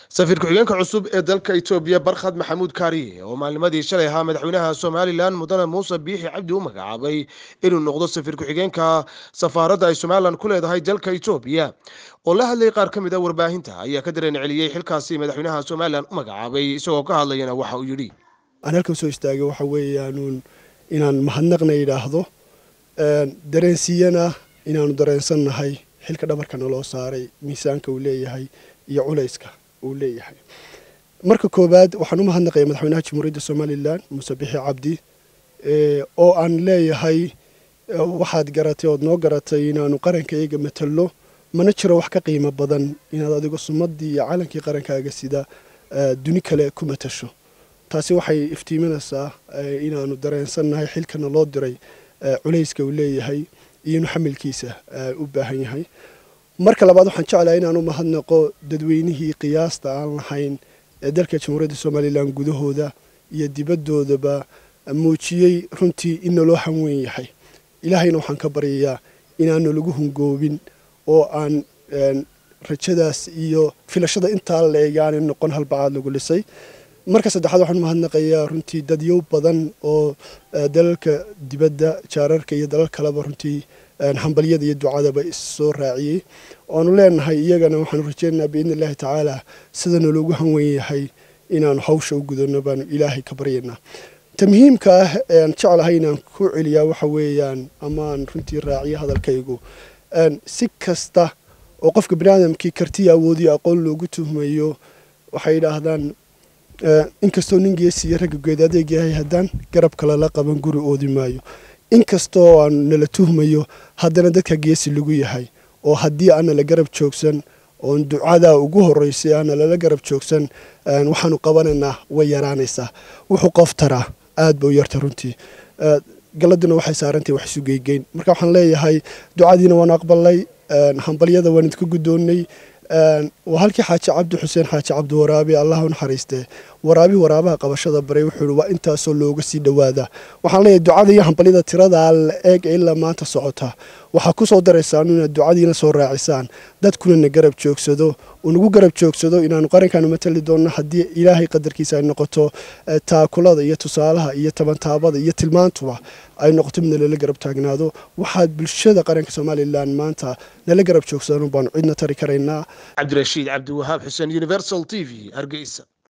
safiir ku-xigeenka cusub ee dalka itoobiya barkhad maxamuud kaariye oo maalnimadii shalay ahaa madaxweynaha somalilan mudane muuse biixi cabdi u magacaabay inuu noqdo safiir ku-xigeenka safaaradda ay somalilan ku leedahay dalka itoobiya oo la hadlayay qaar ka mid a warbaahinta ayaa ka dareen celiyey xilkaasi madaxweynaha somalilan u magacaabay isagoo ka hadlayana waxa uu yidhi aan halkan soo istaagay waxa weeyaanuun inaan mahadnaqna yidhaahdo dareensiiyana inaanu dareensannahay xilka dhabarkana loo saaray miisaanka uu leeyahay iyo culayska uu leeyahay marka koowaad waxaan u mahadnaqaya madaxweynaha jamhuuriyadda somalilan muuse bixi cabdi oo aan leeyahay waxaad garatay ood noo garatay inaanu qaranka iyaga matallo mana jiro wax ka qiimo badan inaad adigo sumadii iyo calankii qarankaaga sida duni kale ku matasho taasi waxay iftiiminaysaa inaanu dareensannahay xilkana loo diray culayska uu leeyahay iyo inuu xamilkiisa u baahan yahay marka labaad waxaan jeclahay inaan u mahadnaqo dadweynihii qiyaasta aan lahayn ee dalka jamhuuriyadda somalilan gudahooda iyo dibadoodaba muujiyey runtii in naloo hanweyn yahay ilaahayna waxaan ka baryayaa inaanu lagu hungoobin oo aan rajadaas iyo filashada intaa la eegaana noqon halbacaad lagu lisay marka saddexaad waxaan umahadnaqayaa runtii dadyow badan oo dalalka dibadda jaararka iyo dalal kaleba runtii hambalyada iyo ducadaba issoo raaciyey oanu leenahay iyagana waxaanu rajeynaynaa biidni illaahi tacaala sidana loogu hanweyn yahay inaanu hawsha u gudano baanu ilaahay ka baryaynaa ta muhiimka ah ean jeclahay inaan ku celiyaa waxa weeyaan amaan runtii raaciyo hadalkaygu si kasta oo qofka baniaadamkii kartiya awoodiyo aqoon loogu tuhmayo waxay yidhaahdaan inkastoo nin geesiiyo ragga geed adeeg yahay haddaan garab kale la qaban guri oodi maayo inkastoo aan nala tuhmayo haddana dadka geesi lagu yahay oo haddii aana la garab joogsan oon ducadaa ugu horeysay aana lala garab joogsan waxaanu qabanaynaa way yaraanaysaa wuxuu qof taraa aad ba u yarta runtii galaduna waxay saarantahay wax isu geygeyn marka waxaan leeyahay ducadiina waan aqbalay hambalyada waan idinku guddoonnay waa halkii xaaji cabdi xuseen xaaji cabdi waraabi allah u naxariistee waraabi waraabaha qabashada baray wuxuu ihi waa intaasoo looga sii dhowaada waxaan leeyahay ducada iyo hambalyada tiradaa la eeg ee ilaa maanta socota waxaa ku soo daraysaan inaad ducadiina soo raacisaan dadkuna na garab joogsado uu nagu garab joogsado inaanu qarankaanu matali doonno haddii ilaahay qadarkiisa ay noqoto taakulada iyo tusaalaha iyo tabantaabada iyo tilmaantuba ay noqoto mid nalala garab taagnaado waxaad bulshada qaranka somalilan maanta nala garab joogsadaan baanu cidna tari karaynaa cabdirashiid cabdiwahaab xuseen universal t v hargeysa